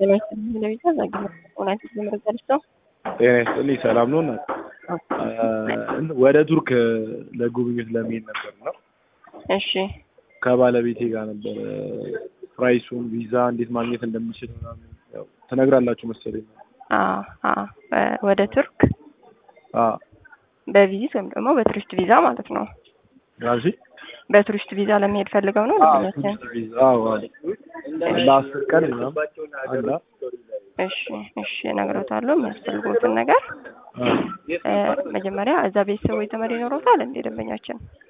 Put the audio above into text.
ጤና ይስጥልኝ ለቤዛ ዛግኝ እውነት መረጃ ልስጠው። ጤና ይስጥልኝ ሰላም ነው እናት ወደ ቱርክ ለጉብኝት ለመሄድ ነበር ነው እሺ ከባለቤቴ ጋር ነበር ፕራይሱን ቪዛ እንዴት ማግኘት እንደምችል ምናምን ያው ትነግራላችሁ መሰለኝ አዎ አዎ ወደ ቱርክ አ በቪዚት ወይም ደግሞ በቱሪስት ቪዛ ማለት ነው። ጋዚ በቱሪስት ቪዛ ለመሄድ ፈልገው ነው ልጅነትን ቪዛ አዎ አዎ ለአስር ቀን ምናምን አላ እሺ እሺ እነግሮታለሁ የሚያስፈልጉትን ነገር መጀመሪያ እዛ ቤተሰቦች ዘመድ ይኖሩታል እንዴ ደንበኛችን